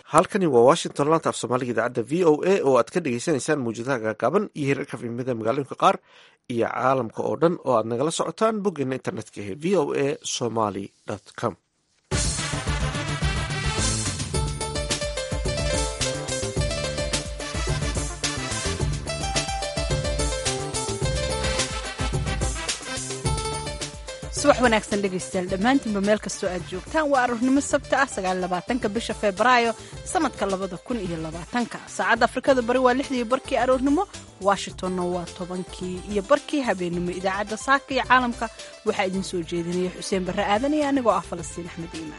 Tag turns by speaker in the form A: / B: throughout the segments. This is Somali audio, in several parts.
A: halkani waa washington laanta af soomaaliga idaacadda v o a oo aad ka dhegeysaneysaan mawjadaha gaagaaban iyo hirarka fimida magaalooyinka qaar iyo caalamka oo dhan oo aad nagala socotaan boggeena internetka ee v o a somaly com
B: subax wanaagsan dhegaystayaal dhammaantiinba meel kastoo aad joogtaan waa aroornimo sabta ah sagaaabaatanka bisha febraayo sanadka labada kun iyo labaatanka saacadda afrikada bari waa lixdii barkii aroornimo washingtonna waa tobankii iyo barkii habeennimo idaacadda saaka iyo caalamka waxaa idin soo jeedinaya xuseen barre aadan iyo anigoo ah falastiin axmed iimaan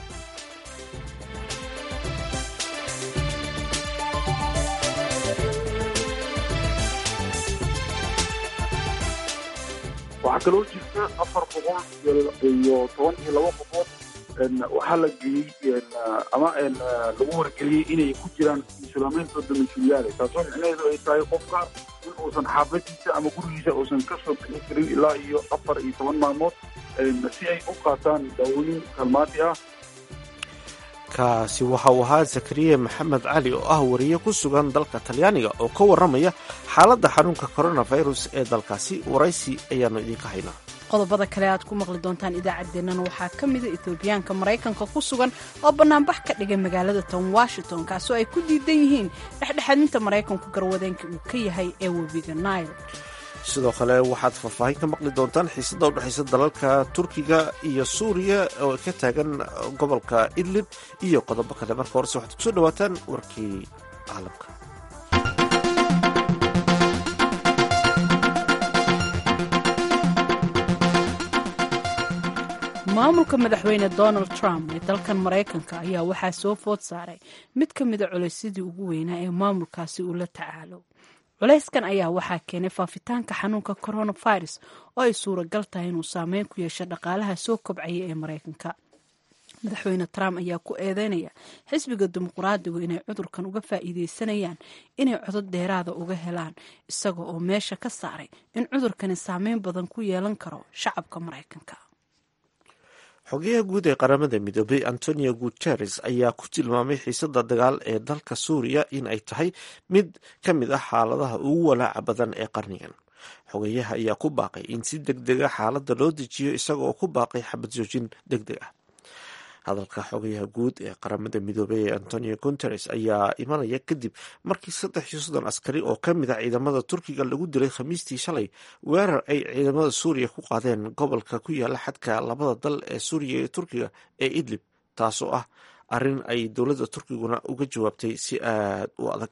C: waxaa kaloo jirta afar boqol iyo toban iyo laba qofood waxaa la geeyey ama lagu wargeliyey inay ku jiraan islaamaynta domiciliaale taasoo micnaheedu ay tahay qofka in uusan xaafadiisa ama gurigiisa uusan ka soo bixin karin ilaa iyo afar iyo toban maalmood si ay u qaataan daawooyin kalmaati ah
A: kaasi waxa uu ahaa zakariya maxamed cali oo ah wariye ku sugan dalka talyaaniga oo ka warramaya xaaladda xanuunka coronavirus ee dalkaasi waraysi ayaanu idinka haynaa
B: qodobada kale aad ku maqli doontaan idaacaddeennan waxaa ka mida etoobiyaanka maraykanka ku sugan oo bannaanbax ka dhigay magaalada tan washington kaasoo ay ku diidan yihiin dhexdhexaadinta maraykanku garwadeenka uu ka yahay ee webiga nile
A: sidoo kale waxaad faahfaahin ka maqli doontaan xiisada u dhexaysa dalalka turkiga iyo suuriya oo ka taagan gobolka idlib iyo qodobo kale marka horese waxaad kusoo dhawaataan warkii caalamka
B: maamulka madaxweyne donald trump ee dalkan maraykanka ayaa waxaa soo food saaray mid ka mida culaysyadii ugu weynaa ee maamulkaasi uu la tacaalo culayskan ayaa waxaa keenay faafitaanka xanuunka coronavirus oo ay suuragal tahay inuu saameyn ku yeesho dhaqaalaha soo kobcaya ee maraykanka madaxweyne trump ayaa ku eedeynaya xisbiga dimuqraadigu inay cudurkan uga faa'iideysanayaan inay codod dheeraada uga helaan isaga oo meesha ka saaray in cudurkani saameyn badan ku yeelan karo shacabka maraykanka
A: xogeyaha guud ee qaramada midoobay antonio guteres ayaa ku tilmaamay xiisada dagaal ee dalka suuriya in ay tahay mid ka mid ah xaaladaha ugu walaaca badan ee qarnigan xogeyaha ayaa ku baaqay in si deg dega xaaladda loo dejiyo isaga oo ku baaqay xabad joojin deg deg ah hadalka xogayaha guud ee qaramada midoobey ee antonio guteres ayaa imanaya kadib markii saddex iyo soddon askari oo ka mid a ciidamada turkiga lagu dilay khamiistii shalay weerar ay ciidamada suuriya ku qaadeen gobolka ku yaala xadka labada dal ee suuriya iyo turkiga ee idlib taasoo ah arrin ay dowladda turkiguna uga jawaabtay si aad u adag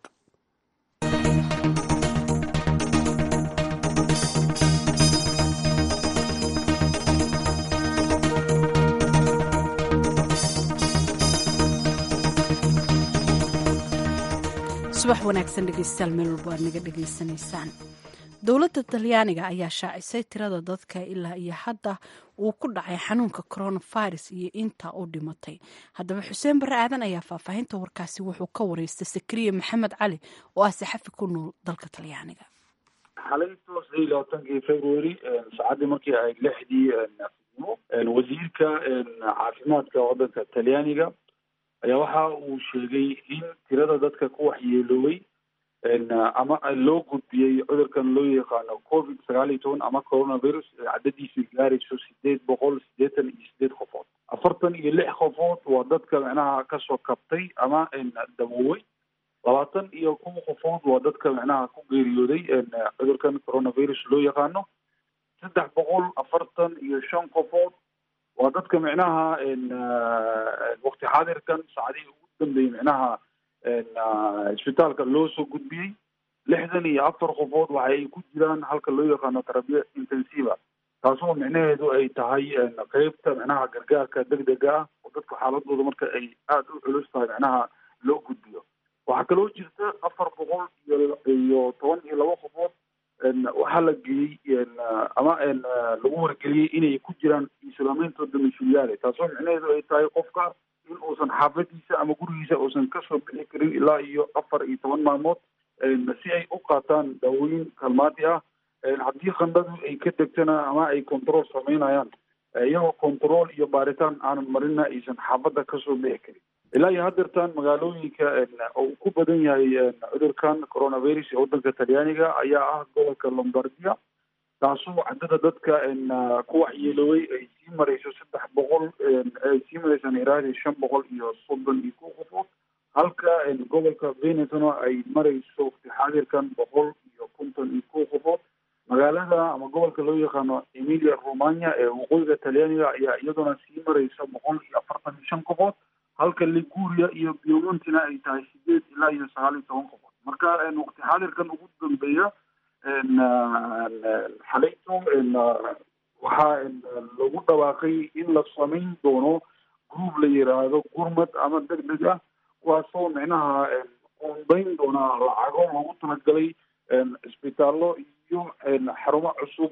B: subax wanaagsan dhegeystayaal meel walba aad naga dhegaysanaysaan dowladda talyaaniga ayaa shaacisay tirada dadka ilaa iyo hadda uu ku dhacay xanuunka coronavirus iyo inta u dhimatay haddaba xuseen barre aadan ayaa faahfaahinta warkaasi wuxuu ka wareystay sakariya maxamed cali oo ah saxafi ku nool dalka talyaaniga
C: xalayto saddeed iyo labaatankii february saacadii markii ay lixdii wasiirka caafimaadka waddanka talyaaniga ayaa waxa uu sheegay in tirada dadka ku waxyeeloobay ama loo gudbiyey cudurkan loo yaqaano covid sagaal iyo toban ama coronavirus cadadiisu gaarayso sideed boqol siddeetan iyo sideed qofood afartan iyo lix qofood waa dadka micnaha kasoo kabtay ama daboowey labaatan iyo kuwa qofood waa dadka micnaha ku geeriyooday cudurkan coronavirus loo yaqaano saddex boqol afartan iyo shan qofood waa dadka micnaha wakti xaadirkan saacadihii ugu dambeeyey micnaha isbitaalka loo soo gudbiyey lixdan iyo afar qofood waxa ay ku jiraan halka loo yaqaano terabiya intensiva taasoo micnaheedu ay tahay qeybta micnaha gargaarka degdega ah oo dadka xaaladooda marka ay aada u culus tahay micnaha loo gudbiyo waxaa kaloo jirta afar boqol iyo iyo toban iyo laba qofood waxaa la geeyey ama lagu wargeliyey inay ku jiraan islaamaynta domiciliaale taasoo micnaheedu ay tahay qofka in uusan xaafadiisa ama gurigiisa uusan ka soo bixi karin ilaa iyo afar iyo toban maalmood si ay u qaataan daawooyin kalmaati ah haddii khandhadu ay ka degtana ama ay control sameynayaan iyagoo control iyo baaritaan aanan marina aysan xaafadda kasoo bixi karin ilaa iyo haddeertan magaalooyinka uu ku badan yahay cudurkan coronavirus ee waddanka talyaaniga ayaa ah gobolka lombardia taasoo caddada dadka ku waxyeeloobay ay sii marayso saddex boqol ay sii maraysaan iraadi shan boqol iyo soddon iyo kow qofood halka gobolka venetona ay marayso xaadirkan boqol iyo konton iyo kow qofood magaalada ama gobolka loo yaqaano emilia romagna ee waqooyiga talyaaniga ayaa iyaduna sii maraysa boqol iyo afartan iyo shan qofood halka liguria iyo biomontina ay tahay sideed ilaa iyo sagaal iyo toban qofood marka waqti xaadirkan ugu dambeeya xalayto waxaa lagu dhawaaqay in la samayn doono group la yiraahdo gurmad ama deg deg ah kuwaasoo micnaha qoondayn doona lacago loogu talagalay isbitaallo iyo xarumo cusub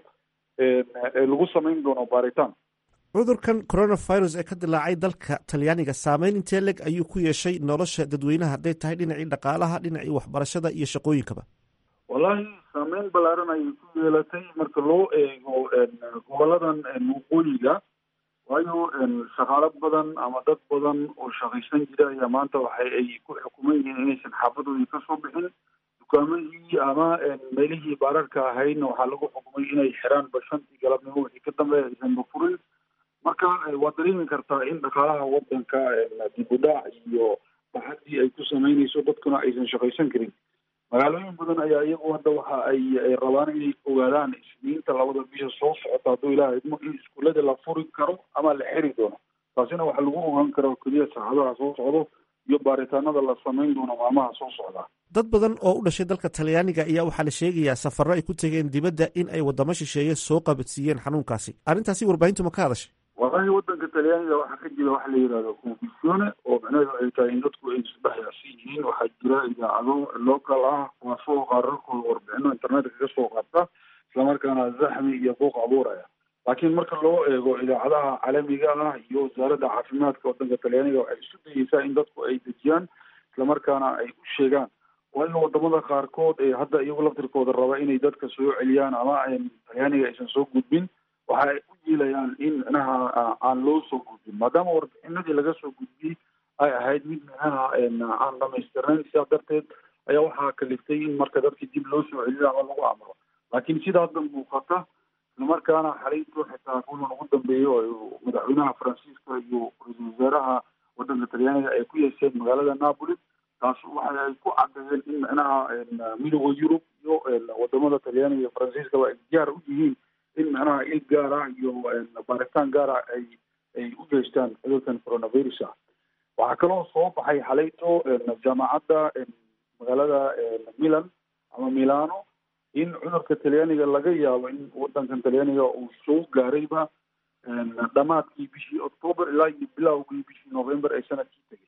C: ee lagu samayn doono baaritaan
A: cudurkan coronavirus ee ka dilaacay dalka talyaaniga saameyn intee leg ayuu ku yeeshay nolosha dadweynaha hadday tahay dhinacii dhaqaalaha dhinacii waxbarashada iyo shaqooyinkaba
C: wallahi saameyn ballaaran ayay ku yeelatay marka loo eego goboladan waqooyiga waayo shaqaalo badan ama dad badan oo shaqaysan jira ayaa maanta waxa ay ku xukuman yihiin inaysan xaafadoodii kasoo bixin dukaamadii ama meelihii baararka ahaydna waxaa lagu xukumay inay xiraan bashantii galabnimo wixii ka dambeeya aysanba furin marka waad dareemi kartaa in dhaqaalaha wadanka dib u dhac iyo baxadii ay ku sameynayso dadkuna aysan shaqaysan karin magaalooyin badan ayaa iyagu hadda waxa ay rabaan inay ogaadaan isniinta labada bisha soo socota hadduu ilaah idmo in iskuullada la furi karo ama la xiri doono taasina waxaa lagu ogaan karo keliya saacadaha soo socdo iyo baaritaanada la samayn doono maalmaha soo socda
A: dad badan oo u dhashay dalka talyaaniga ayaa waxaa la sheegayaa safarro ay ku tegeen dibadda in ay waddamo shisheeye soo qabadsiiyeen xanuunkaasi arrintaasi warbaahintu ma ka hadashay
C: wallahi wadanka talyaaniga waxaa ka jira waxa la yihahdo confusione oo macnaheedu ay tahay in dadku ay isdhexyaasi yihiin waxaa jira idaacado local ah kuwaasoo qaararkooda warbixino internetka ka soo qaata islamarkaana zaxmi iyo buuq abuuraya laakiin marka loo eego idaacadaha caalamiga ah iyo wasaaradda caafimaadka wadanka talyaaniga waxay isu dayeysaa in dadku ay dejiyaan islamarkaana ay u sheegaan waayo wadamada qaarkood ee hadda iyagu laftirkooda raba inay dadka soo celiyaan ama talyaaniga aysan soo gudbin waxa ay u yeelayaan in micnaha aan loo soo gudbin maadaama warbixinadii laga soo gudbiyey ay ahayd mid micnaha aan dhamaystirnayn sidaa darteed ayaa waxaa kaliftay in marka dadkii dib loo soo celiyo ama lagu amro laakiin sida hadda muuqata islamarkaana xalayto xitaa kulan ugu dambeeyo oo madaxweynaha faransiiska iyo ra-iisul wasaaraha wadanka talyaaniga ay ku yeesheen magaalada napoli taas waxa ay ku cadeeyeen in micnaha midooda yurub iyo wadamada talyaaniga iyo faransiiskaba ay diyaar u yihiin in macnaha il gaara iyo baaritaan gaara ay ay u geystaan cudurkan coronavirus ah waxaa kaloo soo baxay xalayto jaamacadda magaalada milan ama milano in cudurka talyaaniga laga yaabo in wadankan talyaaniga uu soo gaarayba dhamaadkii bishii october ilaa iyo bilowgii bishii november ee sanadkii tegay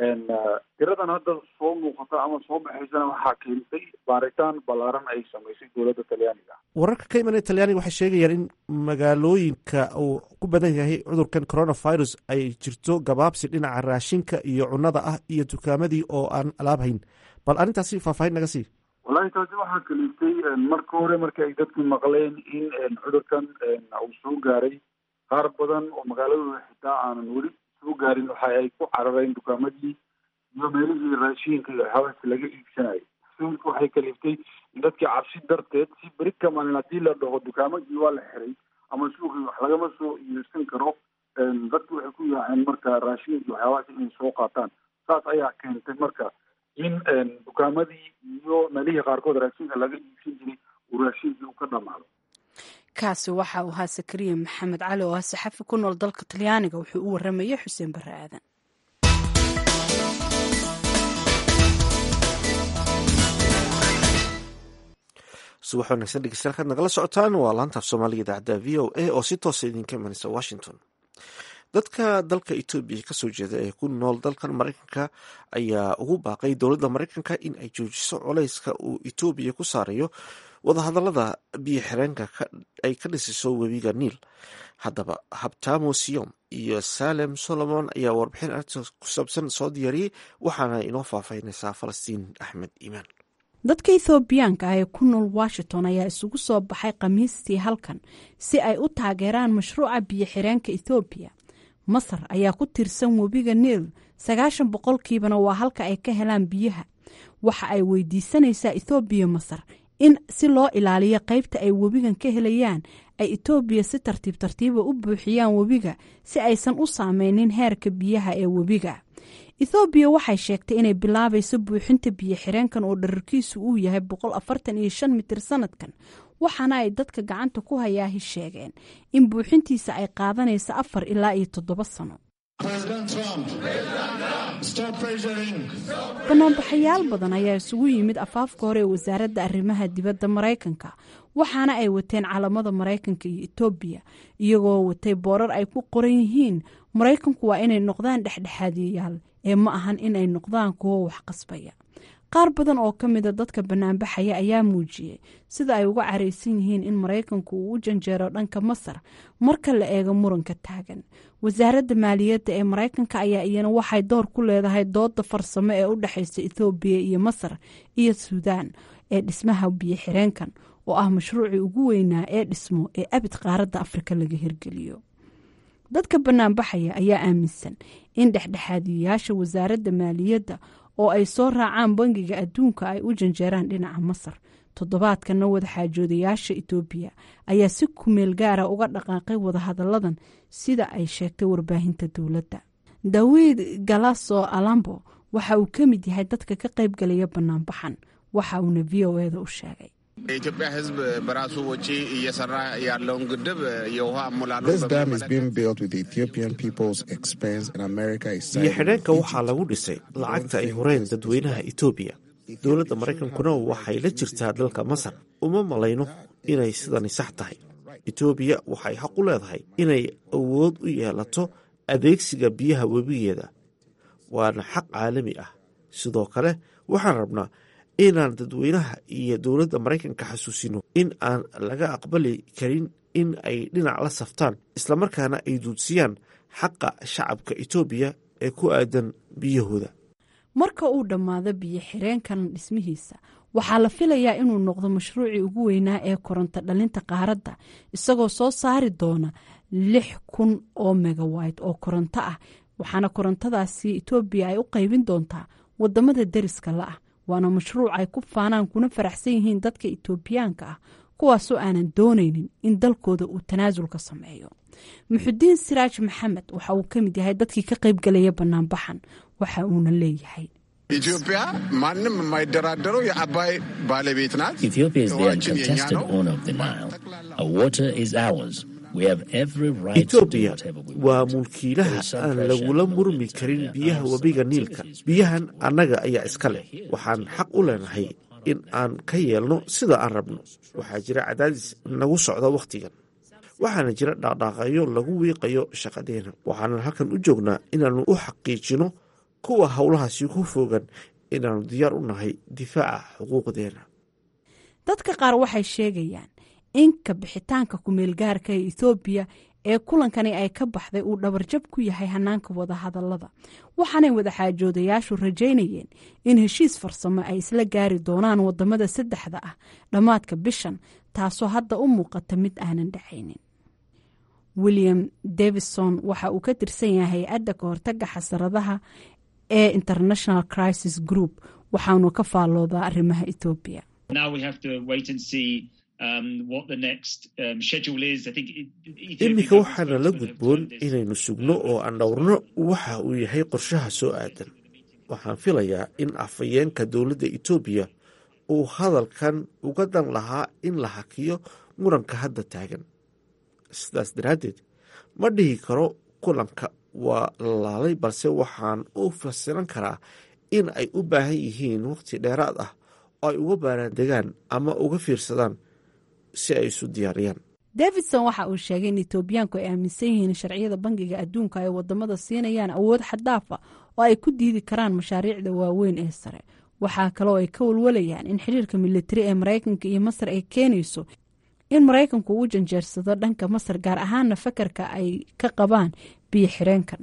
C: tiradan hadda soo muuqata ama soo baxaysana waxaa keentay baaritaan ballaaran ay samaysay dowladda talyaaniga
A: wararka ka imanaya talyaaniga waxay sheegayaan in magaalooyinka uu ku badan yahay cudurkan coronavirus ay jirto gabaabsi dhinaca raashinka iyo cunnada ah iyo dukaamadii oo aan alaab hayn bal arrintaasi faahfaahin naga sii
C: wallahi taasi waxaa kaliftay marka hore marka ay dadku maqleen in cudurkan uu soo gaaray qaar badan oo magaaladooda xitaa aanan weli soo gaarin waxa ay ku carareen dukaamadii iyo meelihii raashiinka iyo waxyaabahaas laga iibsanayay rasuulka waxay kaliftay in dadkii cabsi darteed si beri ka maalin haddii la dhaho dukaamadii waa la xiray ama suuqii wax lagama soo iibsan karo dadki waxay ku yaaceen marka raashiinki waxyaabahaas inay soo qaataan saas ayaa keentay marka in dukaamadii iyo meelihii qaarkood raashinka laga iibsan jiray uu raashinkii u ka dhamaado
B: kaasi waxa uu ahaa sakariya maxamed cali oo ah saxafi ku nool dalka talyaaniga wuxuu u waramayay xuseen barre aadan
A: subax wanaagsan dhegeystayaal kaad nagala socotaan waa laantaaf soomaaliga idaacadda v o a oo si toosa idinka imanaysa washington dadka dalka etoobiya kasoo jeeda ee ku nool dalkan mareykanka ayaa ugu baaqay dowladda mareykanka in ay joojiso coleyska uu etoobiya ku saarayo wadahadalada biyo xireenka ay ka dhisiso webiga niil haddaba habtamo siyom iyo salem solomon ayaa warbixin arrintaas ku saabsan soo diyaariyey waxaana inoo faahfaahinaysaa falastiin axmed iimaan
B: dadka ethoobiyaanka ah ee ku nool washington ayaa isugu soo baxay khamiistii halkan si ay u taageeraan mashruuca biyo xireenka ethoobiya masar ayaa ku tiirsan webiga niil sagaashan boqolkiibana waa halka ay ka helaan biyaha waxa ay weydiisanaysaa ethoobiya masar in si loo ilaaliyo qaybta ay webigan ka helayaan ay etoobiya si tartiib tartiiba u buuxiyaan webiga si aysan u saameynin heerka biyaha ee webiga ethoobiya waxay sheegtay inay bilaabayso buuxinta biyo xireenkan oo dherarkiisu uu yahay boqol afartan iyo shan mitir sanadkan waxaana ay dadka gacanta ku hayaahi sheegeen in buuxintiisa ay qaadanayso afar ilaa iyo toddoba sano banaanbaxayaal badan ayaa isugu yimid afaafka hore ee wasaaradda arrimaha dibadda maraykanka waxaana ay wateen calamada maraykanka iyo etoobiya iyagoo watay boorar ay ku qoran yihiin maraykanku waa inay noqdaan dhexdhexaadiyayaal ee ma ahan inay noqdaan kuwo wax qasbaya qaar badan oo ka mida dadka banaanbaxaya ayaa muujiyey sida ay uga caraysan yihiin in maraykanku uu u janjeero dhanka masar marka la eego muranka taagan wasaaradda maaliyadda ee maraykanka ayaa iyana waxay door ku leedahay dooda farsamo ee u dhexaysa ethoobiya iyo masar iyo suudaan ee dhismaha biyo xireenkan oo ah mashruucii ugu weynaa ee dhismo ee abid qaaradda afrika laga hirgeliyo dadka banaanbaxaya ayaa aaminsan in dhexdhexaadiyayaasha wasaaradda maaliyadda oo ay soo raacaan bangiga adduunka ay u janjeeraan dhinaca masar toddobaadkana wadaxaajoodayaasha etoobiya ayaa si kumeel gaara uga dhaqaaqay wadahadalladan sida ay sheegtay warbaahinta dowladda dawiid galaso alambo waxa uu ka mid yahay dadka ka qaybgalaya banaanbaxan waxa uuna v o eda u sheegay
D: የኢትዮጵያ ሕዝብ በራሱ ወጪ እየሰራ ያለውን ግድብ የውሃ አሞላሉ
A: biyo xidheenka waxaa lagu dhisay lacagta ay horeen dadweynaha etoobiya dowladda maraykankuna waxay la jirtaa dalka masar uma malayno inay sidani sax tahay etoobiya waxay xaq u leedahay inay awood u yeelato adeegsiga biyaha webigeeda waana xaq caalami ah sidoo kale waxaan rabnaa inaan dadweynaha iyo dowladda maraykanka xasuusino in aan laga aqbali karin in ay dhinac la saftaan islamarkaana ay duudsiyaan xaqa shacabka etoobiya ee ku aadan biyahooda
B: marka uu dhammaado biyo xireenkan dhismihiisa waxaa la filayaa inuu noqdo mashruucii ugu weynaa ee koronto dhalinta qaaradda isagoo soo saari doona lix kun oo megawayt oo koronto ah waxaana korontadaasi etoobiya ay u qaybin doontaa wadamada deriska la ah waana mashruuc ay ku faanaan kuna faraxsan yihiin dadka etoobiyaanka ah kuwaasoo aanan doonaynin in dalkooda uu tanaasul ka sameeyo muxudiin siraaj maxamed waxa uu ka mid yahay dadkii ka qaybgalaya banaanbaxan waxa uuna leeyahay
D: ኢትዮጵያ ማንም የማይደራደረው የአባይ ባለቤት ናት።
A: etoobiya waa mulkiilaha aan lagula murmi karin biyaha webiga niilka biyahan annaga ayaa iska leh waxaan xaq u leenahay in aan ka yeelno sida aan rabno waxaa jira cadaadis nagu socda wakhtigan waxaana jira dhaqdhaaqayo lagu wiiqayo shaqadeena waxaanan halkan u joognaa inaannu u xaqiijino kuwa howlahaasi ku fogan inaannu diyaar u nahay difaaca xuquuqdeena
B: dadka qaar waxay sheegayaan in ka bixitaanka kumeelgaarka ee ethoobiya ee kulankani ay ka baxday uu dhabarjab ku yahay hanaanka wadahadallada waxaanay wadaxaajoodayaashu rajaynayeen in heshiis farsamo ay isla gaari doonaan wadamada saddexda ah dhammaadka bishan taasoo hadda u muuqata mid aanan dhacaynin william davison waxa uu ka tirsan yahay hay-adda ka hortaga xasaradaha ee international crisis group waxaanu ka faalloodaa arrimaha ethoobiya
A: iminka waxaana la gudboon inaynu sugno oo aan dhowrno waxa uu yahay qorshaha soo aadan waxaan filayaa in afhayeenka dowladda etoobiya uu hadalkan uga dan lahaa in la hakiyo muranka hadda taagan sidaas daraaddeed ma dhihi karo kulanka waa lalaalay balse waxaan u fasiran karaa in ay u baahan yihiin waqti dheeraad ah oo ay uga baaraandegaan ama uga fiirsadaan si ay isu diyaariyaan
B: davidson waxa uu sheegay in etoobiyaanku ay aaminsan yihiin sharciyada bangiga adduunka ay wadamada siinayaan awood xaddaafa oo ay ku diidi karaan mashaariicda waaweyn ee sare waxaa kaloo ay ka walwalayaan in xiriirka militari ee maraykanka iyo masar ay keenayso in maraykanku uu janjeersado dhanka masar gaar ahaana fakarka ay ka qabaan biyo xireenkan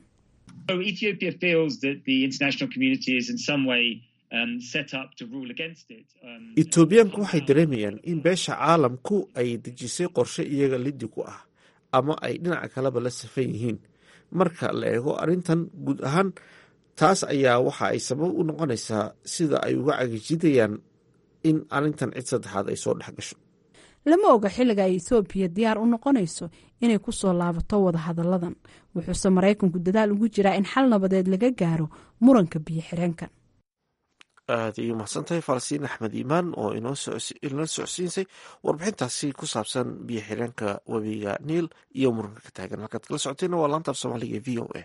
A: etoobiyaanku waxay dareemayaan in beesha caalamku ay dejisay qorshe iyaga liddi ku ah ama ay dhinaca kaleba la safan yihiin marka la eego arrintan guud ahaan taas ayaa waxa ay sabab u noqonaysaa sida ay uga cagijidayaan in arrintan cid saddexaad ay soo dhex gasho
B: lama oga xilliga ay ethoobiya diyaar u noqonayso inay ku soo laabato wadahadalladan wuxuuse maraykanku dadaal ugu jiraa in xal nabadeed laga gaaro muranka biyo xireenkan
A: aada ayay umahadsantahay falastiin axmed iimaan oo inala socodsiinsay warbixintaasi ku saabsan biyo xireenka webiga niil iyo muranka ka taagan halkaad kala socotayna waa laanta af soomaaliga e v o a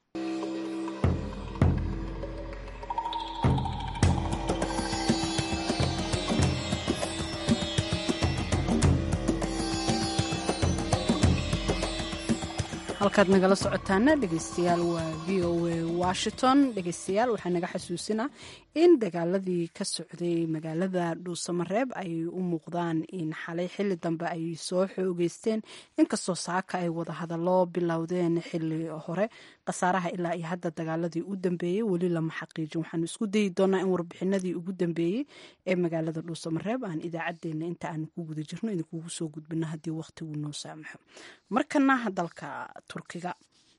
B: halkaad nagala socotaana dhegeystayaal waa v o a washington dhegeystayaal waxaa naga xasuusinaa in dagaaladii ka socday magaalada dhuusamareeb ay u muuqdaan in xalay xili dambe ay soo xoogeysteen inkastoo saaka ay wadahadallo bilowdeen xili hore khasaaraha ilaa iyo hadda dagaaladii u dambeeyey weli lama xaqiijin waxaanu isku dayi doonaa in warbixinadii ugu dambeeyey ee magaalada dhuusamareeb aan idaacadeena inta aanu ku guda jirno idinkugu soo gudbino haddii waqtigu noo saamaxo markana dalka turkiga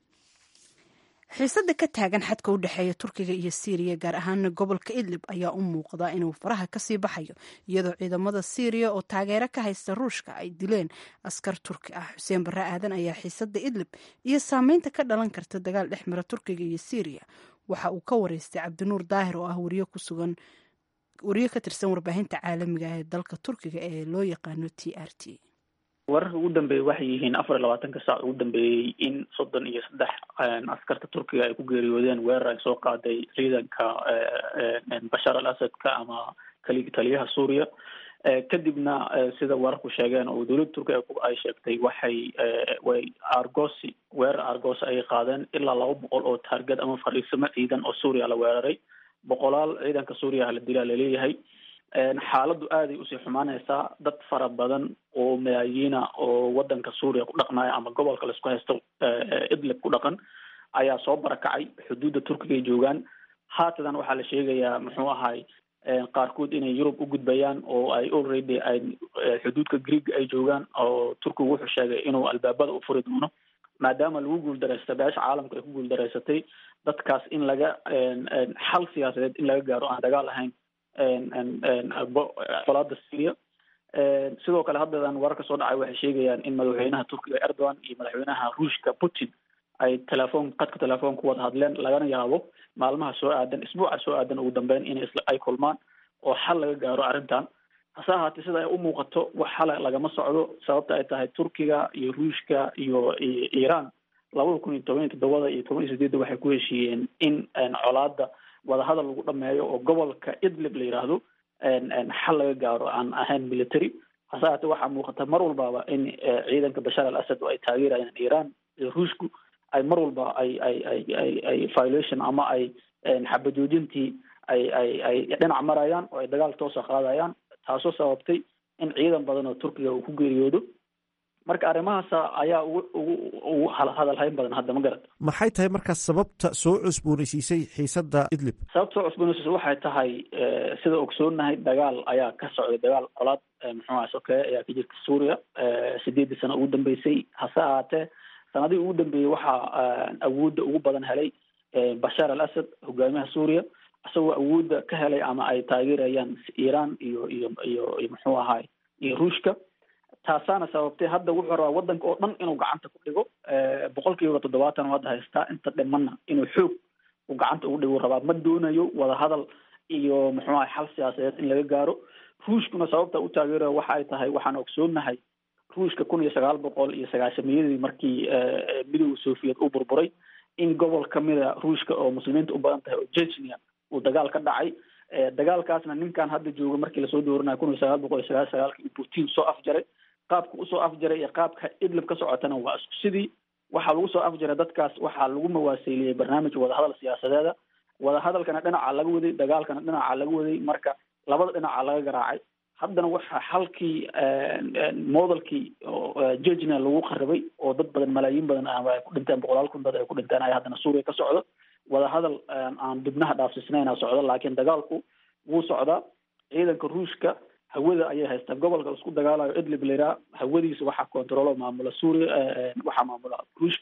B: xiisada ka taagan xadka u dhexeeya turkiga iyo siiriya gaar ahaan gobolka idlib ayaa u muuqda inuu faraha kasii baxayo iyadoo ciidamada siiriya oo taageero ka haysta ruushka ay dileen askar turki ah xuseen barre aadan ayaa xiisada idlib iyo saameynta ka dhalan karta dagaal dhex mara turkiga iyo siiriya waxa uu ka wareystay cabdinuur daahir oo ah wariye ku sugan wariye ka tirsan warbaahinta caalamiga ee dalka turkiga ee loo yaqaano t r t
E: wararka ugu dambeeyey waxay yihiin afar iyo labaatanka saac ugu dambeeyey in soddon iyo saddex askarta turkiga ay ku geeriyoodeen weerar ay soo qaaday ciidanka bashar al asadka ama kali taliyaha suuriya kadibna sida wararku sheegeen oo dowladda turkiga ay sheegtay waxay way argosi weerar argosi ayay qaadeen ilaa laba boqol oo taargad ama fadhiisamo ciidan oo suuriya la weeraray boqolaal ciidanka suuriya la dilaa laleeyahay xaaladdu aaday usii xumaanaysaa dad fara badan oo malaayiina oo wadanka suuriya ku dhaqnaya ama gobolka laisku haysto idlib ku dhaqan ayaa soo barakacay xuduudda turkiga ay joogaan haatadan waxaa la sheegayaa muxuu ahay qaarkood inay yurub u gudbayaan oo ay already ay xuduudka greeg ay joogaan oo turkigu wuxuu sheegay inuu albaabada u furi doono maadaama lagu guuldareystay beesha caalamka ay ku guuldareysatay dadkaas in laga xal siyaasadeed in laga gaaro aan dagaal ahayn colaada syria sidoo kale haddadan wararka soo dhacay waxay sheegayaan in madaxweynaha turkiga erdogan iyo madaxweynaha ruushka putin ay telefoon qadka telefoon ku wada hadleen lagana yaabo maalmaha soo aadan isbuuca soo aadan ugu dambeyn in ay kulmaan oo xal laga gaaro arrintan hase ahaatee sida ay u muuqato wax xala lagama socdo sababta ay tahay turkiga iyo ruushka iyo iiraan labada kun iyo toban iyo toddobada iyo toban iyo sideedda waxay ku heshiiyeen in colaada wadahadal lagu dhameeyo oo gobolka idlib la yidhaahdo xal laga gaaro aan ahayn military hase haatee waxaa muuqata mar walbaba in ciidanka bashar al asad oo ay taageerayaan iiraan iyo ruushku ay mar walba ay ay ay ay ay violation ama ay xabajoojintii ay ay ay dhinac marayaan oo ay dagaal toosa qaadayaan taasoo sababtay in ciidan badan oo turkiga uu ku geeriyoodo marka arrimahaas ayaa ugu ugu ugu hadalhayn badan hadda ma garata
A: maxay tahay markaas sababta soo cusboonaysiisay xiisadda idlib
E: sababta soo cusboonaysiisay waxay tahay sida ogsoonahay dagaal ayaa ka socday dagaal colaad muxuu aha sokeeye ayaa ka jirta suuriya sideeddii sano ugu dambeysay hase ahaatee sanadihii ugu dambeeyey waxaa awoodda ugu badan helay bashar al asad hogaamiyaha suuriya isagoo awoodda ka helay ama ay taageerayaan iiraan iyo iyo iyo iyo muxuu ahaay iyo ruushka taasaana sababtay hadda wuxuu rabaa wadanka oo dhan inuu gacanta ku dhigo boqol kiiba toddobaatan oo hadda haystaa inta dhimanna inuu xoog uu gacanta ugu dhigo rabaa ma doonayo wadahadal iyo muxuu ahay xal siyaasadeed in laga gaaro ruushkuna sababta u taageerayo waxa ay tahay waxaan ogsoonahay ruushka kun iyo sagaal boqol iyo sagaashamiyadii markii midowda soviet uu burburay in gobol kamida ruushka oo muslimiinta u badan tahay oo jechnia uu dagaal ka dhacay dagaalkaasna ninkan hadda jooga markii lasoo dooranayo kun iyo sagaal boqol iyo sagaal sagaalkii putin soo afjaray qaabka usoo afjaray iyo qaabka idlib ka socotana waa isku sidii waxaa lagu soo afjaray dadkaas waxaa lagu mawaaseeliyey barnaamij wadahadal siyaasadeeda wadahadalkana dhinaca laga waday dagaalkana dhinaca laga waday marka labada dhinaca laga garaacay haddana waxaa xalkii modelkii jejna lagu qaribay oo dad badan malaayiin badan ay ku dhinteen boqolaal kun dad ay ku dhinteen ayaa haddana suuriya ka socdo wadahadal aan dibnaha dhaafsiisnayna socdo laakiin dagaalku wuu socdaa ciidanka ruushka hawada ayay haystaan gobolka isku dagaalayo idlib lairaa hawadiisa waxaa controlo maamula suuriya waxaa maamula ruushka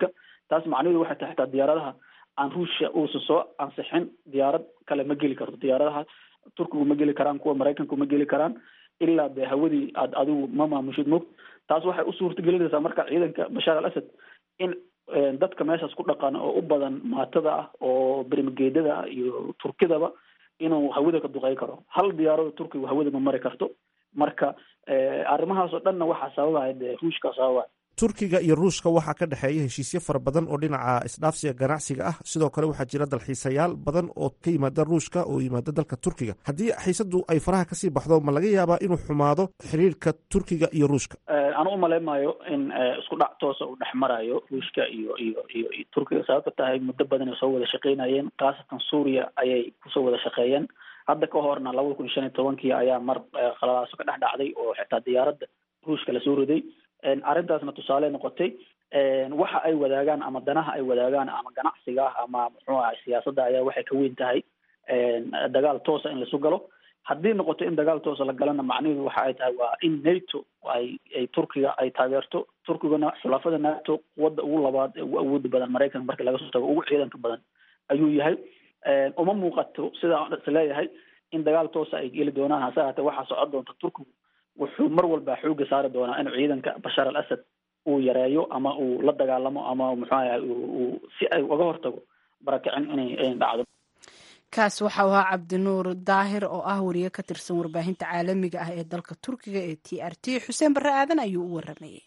E: taas macnaheedu waxay tahay xitaa diyaaradaha aan ruushia uusan soo ansixin diyaarad kale ma geli karto diyaaradaha turkigu ma geli karaan kuwa maraykanku ma geli karaan ilaa dee hawadii aad adigu ma maamushid mog taas waxay u suurta gelinaysaa marka ciidanka bashaar al asad in dadka meeshaas ku dhaqan oo u badan maatada ah oo bermageedada ah iyo turkidaba inuu hawada ka duqey karo hal diyaarada turkigu hawada ma mari karto marka arrimahaas oo dhanna waxaa sababaya dee ruushka sababaya
A: turkiga iyo ruushka waxaa ka dhexeeya heshiisyo fara badan oo dhinaca isdhaafsiga ganacsiga ah sidoo kale waxaa jira dalxiisayaal badan oo ka yimaada ruushka oo yimaada dalka turkiga haddii xiisadu ay faraha kasii baxdo ma laga yaabaa inuu xumaado xiriirka turkiga iyo ruushka
E: anu umaleymayo in isku dhac toosa uu dhex marayo ruushka iyo iyo iyo iyo turkiga sababta tahay muddo badan ay soo wada shaqeynayeen khaasatan suuriya ayay kusoo wada shaqeeyeen hadda ka horna labada kun shan iyo tobankii ayaa mar qalalaaso ka dhex dhacday oo xitaa diyaaradda ruushka lasoo riday arrintaasna tusaale noqotay waxa ay wadaagaan ama danaha ay wadaagaan ama ganacsiga ama muxuu ahay siyaasadda ayaa waxay ka weyn tahay dagaal toosa in laisu galo haddii noqoto in dagaal toosa la galana macnaheedu waxa ay tahay waa in nato ay ay turkiga ay taageerto turkigana xulafada nato quwadda ugu labaad ee ugu awooda badan maraykanka markii laga soo tago ugu ciidanka badan ayuu yahay uma muuqato sidaa is leeyahay in dagaal toosa ay geli doonaan hase haatee waxaa socon doonta turkigu wuxuu mar walba xooga saari doonaa inuu ciidanka bashaar al asad uu yareeyo ama uu la dagaalamo ama muxuu ahay uu si ay uga hortago barakicin inay inay dhacdo
B: kaas waxau ahaa cabdinuur daahir oo ah wariye ka tirsan warbaahinta caalamiga ah ee dalka turkiga ee t r t xuseen barre aadan ayuu u waramayey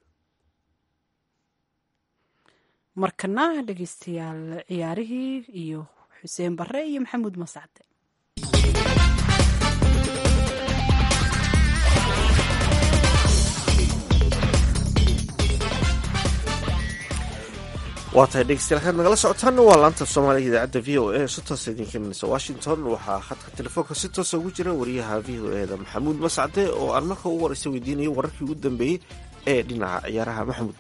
B: markana dhegeystayaal ciyaarihii iyo xuseen barre iyo maxamuud masacde
A: waa tahay dhegeystayaal kaad nagala socotaan waa laanta soomaaliga idaacadda v o a si toosa idinka imanaysa washington waxaa khadka telefoonka si toosa ugu jira wariyaha v o e da maxamuud mascade oo aan marka ugu horeysa weydiinayay wararkii ugu dambeeyey ee dhinaca ciyaaraha maxamuud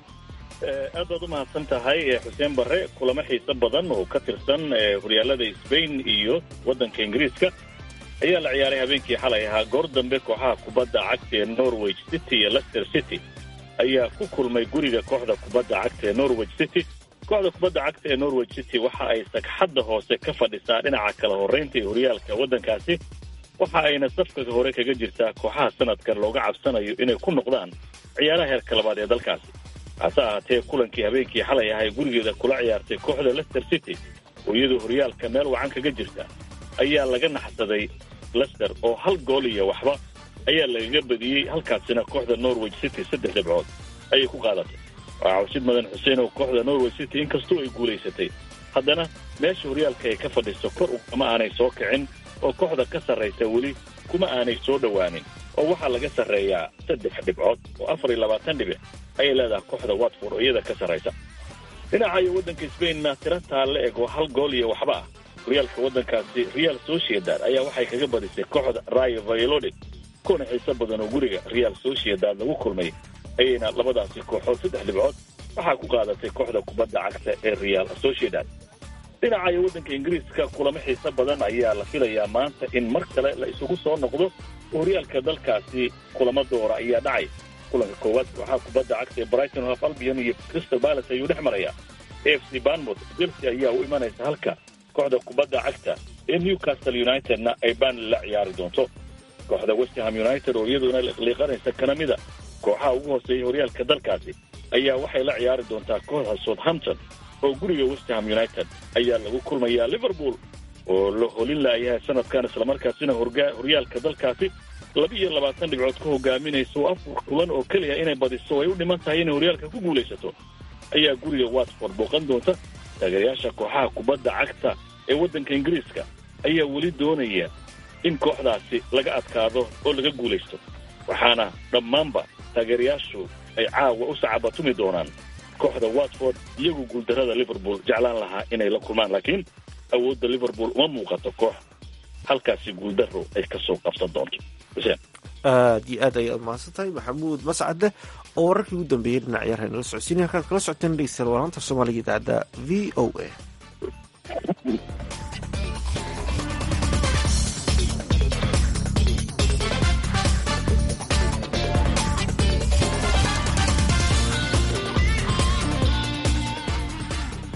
F: aad baad u mahadsan tahay xuseen barre kulamo xiiso badan oo ka tirsan horyaalada sbain iyo waddanka ingiriiska ayaa la ciyaaray habeenkii xalay ahaa goor dambe kooxaha kubadda cagta ee norwich city iyo lester city ayaa ku kulmay guriga kooxda kubadda cagta ee norwich city kooxda kubadda cagta ee norwich city waxa ay sagxadda hoose ka fadhisaa dhinaca kala horraynta ee horyaalka waddankaasi waxa ayna safka hore kaga jirtaa kooxaha sanadkan looga cabsanayo inay ku noqdaan ciyaaraha heerka labaad ee dalkaasi hase ahaatee kulankii habeenkii xalay ahay gurigeeda kula ciyaartay kooxda lester city oo iyadoo horyaalka meel wacan kaga jirta ayaa laga naxsaday lester oo hal gool iyo waxba ayaa lagaga badiyey halkaasina kooxda norwich city saddex dhibcood ayay ku qaadatay waxaa cawsid madan xuseen oo kooxda norwich city inkastoo ay guulaysatay haddana meesha horyaalka ay ka fadhiso kor ugama aanay soo kicin oo kooxda ka sarraysa weli kuma aanay soo dhowaanin oo waxaa laga sarreeyaa saddex dhibcood oo afar iyo labaatan dhibic ayay leedahay kooxda watford oo iyada ka sarraysa dhinaca iyo waddanka sbainna tira taalle eg oo hal gool iyo waxba ah horyaalka waddankaasi real sociedad ayaa waxay kaga badisay kooxda rayo vayolodid kuna xiiso badan oo guriga real sociedad lagu kulmay ayayna labadaasi kooxood saddex dhibcood waxaa ku qaadatay kooxda kubadda cagta ee real sociedad dhinaca iyo waddanka ingiriiska kulamo xiiso badan ayaa la filayaa maanta in mar kale la isugu soo noqdo horyaalka dalkaasi kulamo doora ayaa dhacay kulanka koowaad kooxaha kubadda cagta ee brighton of albion iyo crystal palace ayuu dhex marayaa a f c banmouth chelsea ayaa u imanaysa halka kooxda kubadda cagta ee newcastle unitedna ay banley la ciyaari doonto kooxda westham united oo iyaduna liiqanaysa kana mida kooxaha ugu hooseeya horyaalka dalkaasi ayaa waxay la ciyaari doontaa kooxda southampton oo guriga westham united ayaa lagu kulmayaa liverpool oo la holin laayahay sanadkan islamarkaasina horyaalka dalkaasi laba iyo labaatan dhibcood ka hogaaminaysa oo afar kulan oo keliya inay badiso ay u dhiman tahay inay horyaalka ku guulaysato ayaa guriga watford booqan doonta taageerayaasha kooxaha kubadda cagta ee waddanka ingiriiska ayaa weli doonaya in kooxdaasi laga adkaado oo laga guulaysto waxaana dhammaanba taageerayaashu ay caawa u sacabatumi doonaan kooxda watford iyagu guuldarrada liverpool jeclaan lahaa inay la kulmaan laakiin awoodda liverpool uma muuqato koox halkaasi guuldarro ay ka soo qabsan doonto xuseen
A: aad iyo aad ayaad mahadsan tahay maxamuud mascade oo wararkii ugu dambeeyey dhinac ciyaarha nala socodsiinaya halkaad kala socoteen dhegeystayaal walaanta soomaaliga idaacadda v o a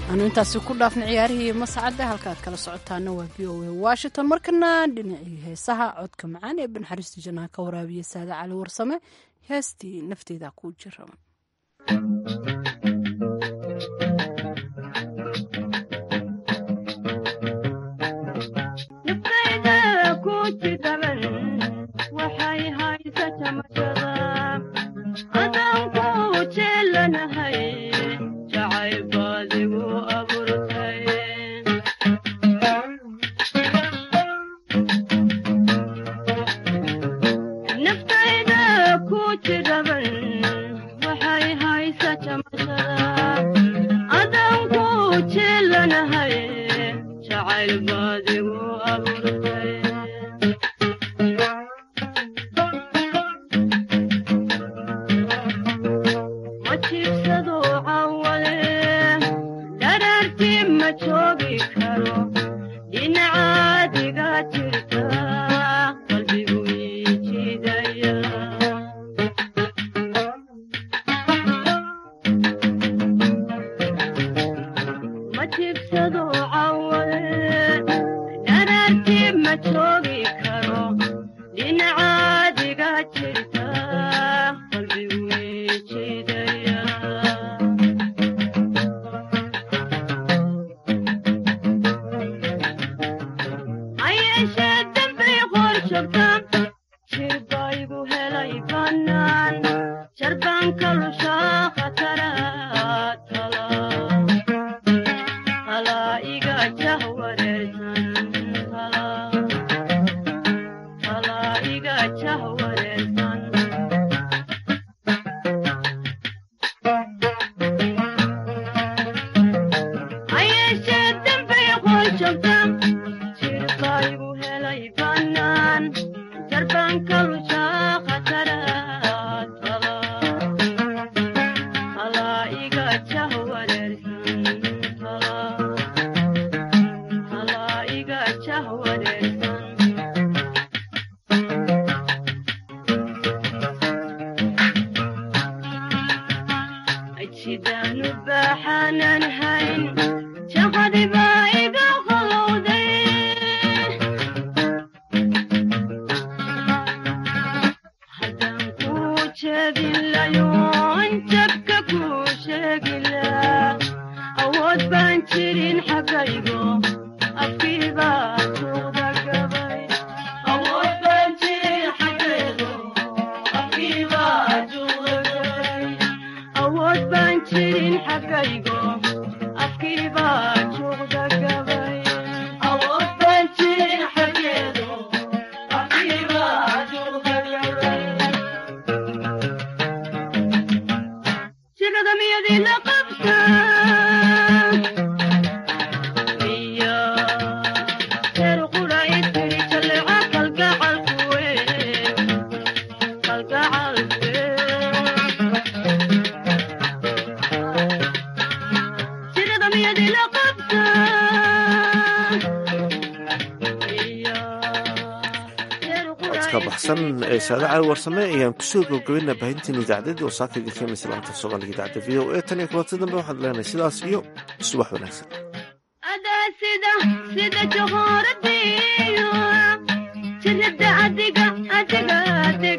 B: aanu intaasi ku dhaafna ciyaarihii mascadda halka aad kala socotaana waa v o a washington markana dhinacii heesaha codka macaan ee banxariista jannaha ka waraabiya saade cali warsame heestii nafteeda ku jira
A: ee saade cali warsame ayaan kusoo gabgabayna baahintiin idaacadadii oo saakayga keenaysa laanta soomaaliga idaacadda v o e tan iyo kulanti dambe waxaad leenahay sidaas iyo subax wanaagsan
G: sida